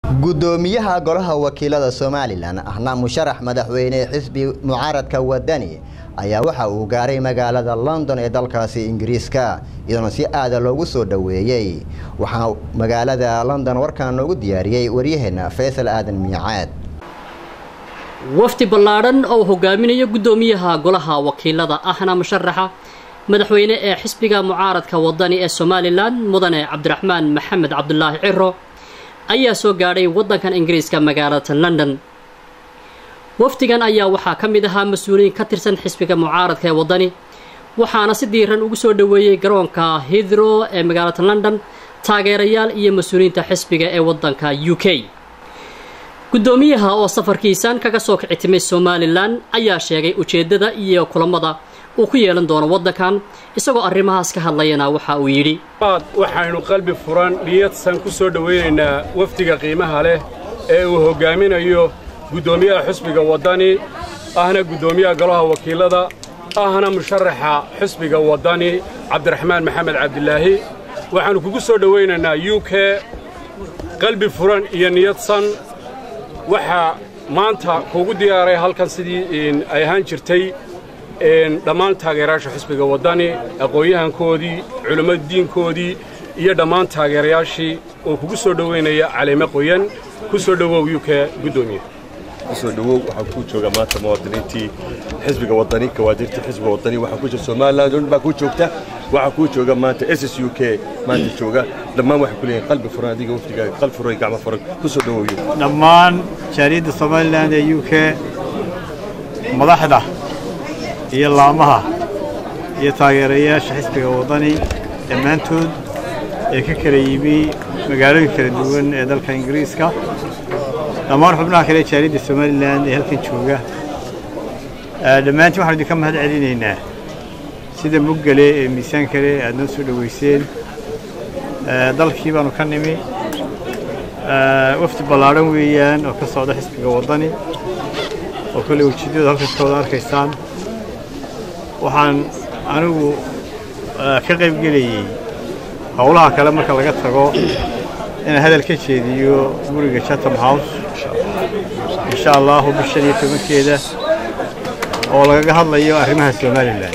gudoomiyaha golaha wakiilada somalilan ahna musharax madaxweyne xisbi mucaaradka wadani ayaa waxa uu gaaray magaalada london ee dalkaasi ingiriiska iyadoona si aada loogu soo dhoweeyey waxaa magaalada london warkaan noogu diyaariyey waryaheena faysal aadan miicaad wafdi ballaadhan oo hogaaminaya guddoomiyaha golaha wakiilada ahna musharaxa madaxweyne ee xisbiga mucaaradka wadani ee somalilan mudane cabdiraxmaan maxamed cabdulaahi ciro ayaa soo gaadhay waddankan ingiriiska magaalada london wafdigan ayaa waxaa ka mid ahaa mas-uuliyiin ka tirsan xisbiga mucaaradka ee waddani waxaana si diiran ugu soo dhoweeyey garoonka hithrow ee magaalada london taageerayaal iyo mas-uuliyiinta xisbiga ee waddanka u k guddoomiyaha oo safarkiisan kaga soo kici timay somalilan ayaa sheegay ujeeddada iyo kulamada uu ku yeelan doono waddankan isagoo arrimahaas ka hadlayana waxa uu yidhi waxaynu qalbi furan niyadsan ku soo dhowaynaynaa wafdiga qiimaha leh ee uu hoggaaminayo guddoomiyaha xusbiga waddani ahna guddoomiyaha golaha wakiilada ahna musharaxa xusbiga waddani cabdiraxmaan maxamed cabdilaahi waxaannu kugu soo dhowaynaynaa u k qalbi furan iyo niyadsan waxaa maanta kuugu diyaaray halkan sidii ay ahaan jirtay dhammaan taageerayaasha xisbiga waddani aqoon-yahankoodii culammada diinkoodii iyo dhammaan taageerayaashii oo kugu soo dhowaynaya caleeme qoyan ku soo dhowow u k guddoomiye kusoo dhowow waxaa kuu jooga maanta muwaadiniintii xisbiga waddani kawaadirtii xisbiga waddani waxaa ku jira somaliland oo dhan baa kuu joogta waxaa kuu jooga maanta s s u k maanta jooga dhammaan waxay ku leeyihin qalbi furan adiga wafdigaaga qalbi furan gacmo furan kusoo dhowow dhammaan jaariyadda somaliland ee u k madaxda iyo laamaha iyo taageerayaasha xisbiga waddani dhammaantood ee ka kala yimi magaalooyin kala duwan ee dalka ingiriiska dhammaan xubnaha kale ee jaariyadda somalilan ee halkan jooga dhammaantiin waxaanu idinka mahad celinaynaa sida muggale ee miisaan kale aad noo soo dhoweyseen dalkii baanu ka nimi wafdi ballaadhan weeyaan oo ka socda xisbiga waddani oo kolley ujeeddada halkaskooda arkaysaan waxaan anigu ka qayb gelayey howlaha kale marka laga tago inaan hadal ka jeediyo guriga chatham house insha allahu bishan iyo tobankeeda oo lagaga hadlayo arrimaha somalilan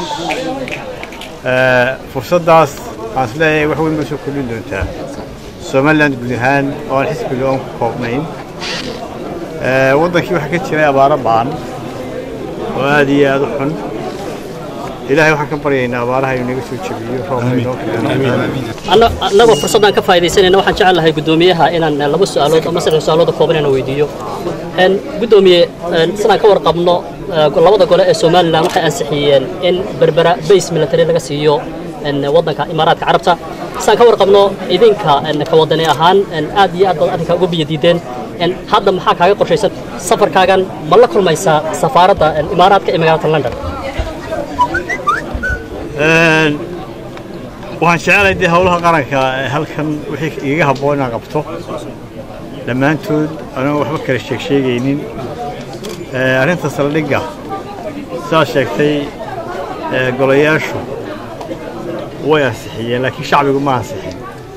fursaddaas waxaan is leeyahay wax weyn bay soo kordhin doontaa somalilan guud ahaan oo aan xisbiga oon ku koobnayn waddankii waxaa ka jiray abaaro ba'an oo aad iyo aad u xun ilaahay waxaan ka baryaynaa abaaraha inuu naga soo jebiyo roobka inoo keeno annagoo fursaddan ka faa'iidaysanayna waxaan jecel lahay guddoomiyaha inaan laba su'aalood ama saddex su'aalooda kooban inaan weydiiyo guddoomiye sidaan ka warqabno labada gole ee somalilan waxay ansixiyeen in berbera base military laga siiyo waddanka imaaraadka carabta sidaan ka warqabno idinka ka wadani ahaan aad iyo aad baad arrinkaa uga biyo diideen hadda maxaa kaaga qorshaysan safarkaagan ma la kulmaysaa safaaradda imaaraadka ee magaalada london waxaan jecelahay dee howlaha qaranka halkan wixii igaga habboon inaan qabto dhammaantood anagoo waxba kala sheeg sheegaynin arrinta saldhigga sidaad sheegtay golayaashu way ansixiyeen laakiin shacbigu ma ansixin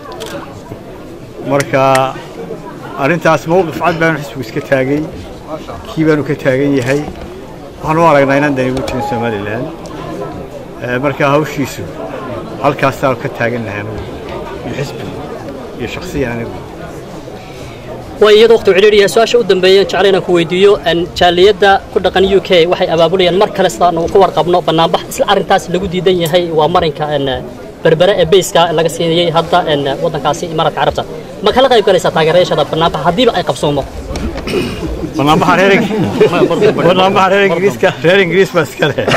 marka arrintaas mowqif cad baanu xisbigu iska taagay kii baanu ka taagan yahay waxaan u aragnaa inaan dani ugu jirin somalilan marka hawshiisu halkaasaanu ka taagan lahay anugu iyo xisbigu iyo shakhsiyan anigu way iyadoo waqti cidhiidhiya su-aasha u dambeeyeen jecel inaan ku weydiiyo jaaliyadda ku dhaqan u k waxay abaabulayaan mar kale sidaan ku warqabno bannaanbax isla arrintaas lagu diidan yahay waa marinka berbere ee bayska laga siinayey hadda waddankaasi imaaraadka carabta ma kala qayb galaysaa taageerayaashada bannaanbax haddiiba ay qabsoomo bannaanbaxa reer bannaanbaxa reer ingiriiska reer ingiriis baa iska leh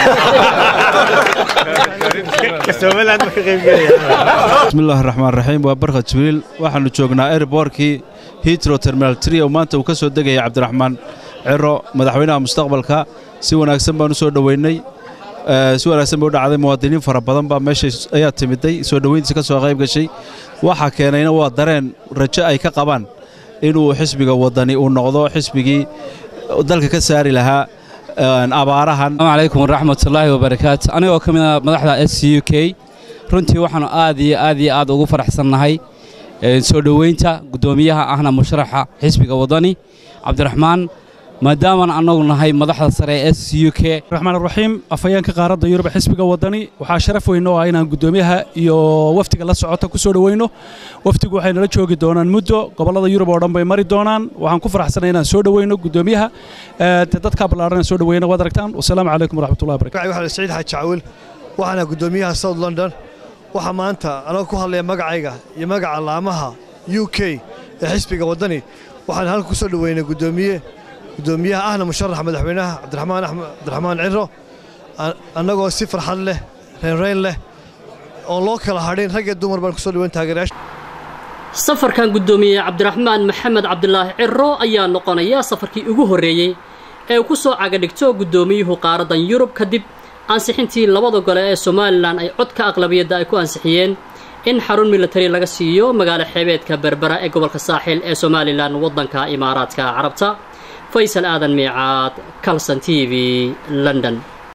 somaliland ma ka qayb gelaya bismillahi raxmaan raxiim waa barka jibriil waxaannu joognaa airbortkii hitro terminal tri oo maanta uu ka soo degaya cabdiraxmaan ciro madaxweynaha mustaqbalka si wanaagsan baan u soo dhoweynay si wanaagsan bay u dhacday muwaadiniin fara badan baa meesha ayaa timiday soo dhoweyntiisa ka soo qayb gashay waxaa keenayna waa dareen rajo ay ka qabaan inuu xisbiga waddani uu noqdo xisbigii dalka ka saari lahaa abaarahan asalaamu calaykum waraxmatullaahi wabarakaatu anigoo ka mid ah madaxda s c u k runtii waxaannu aad iyo aad iyo aad ugu faraxsannahay soo dhoweynta guddoomiyaha ahna musharaxa xisbiga waddani cabdiraxmaan maadaamaan annagu nahay madaxda sare ee s u k raxmaan raxiim afhayeenka qaaradda yurub xisbiga waddani waxaa sharaf weyn oo ah inaan guddoomiyaha iyo wafdiga la socota ku soo dhoweyno wafdigu waxay nala joogi doonaan muddo gobollada yurub oo dhan bay mari doonaan waxaan ku faraxsanay inaan soo dhoweyno guddoomiyaha dadkaa ballaaran soo dhoweyna waad aragtaan wasalaamu calaykum waraxmatullahi barakatu waxaa saciid xaaji caawil waxaana guddoomiyaha south london waxaa maanta anoo ku hadlaya magacayga iyo magaca laamaha u k ee xisbiga waddani waxaan halka ku soo dhoweynay guddoomiye guddoomiyaha ahna musharaxa madaxweynaha cabdiraxmaan axmed cabdiraxmaan ciro annagoo si farxad leh reynreyn leh oon loo kala hadhin rag iyo dumar baan kusoo dhaweyn taageerayaasha safarkan guddoomiye cabdiraxmaan maxamed cabdilaahi ciro ayaa noqonaya safarkii ugu horreeyey ee uu ku soo cagadhigto guddoomiyuhu qaaraddan yurub kadib ansixintii labada gole ee somalilan ay codka aqlabiyadda ay ku ansixiyeen in xarun militari laga siiyo magaalo xeebeedka berbera ee gobolka saaxil ee somalilan waddanka imaaraadka carabta faysal aadan miicaad calson t v london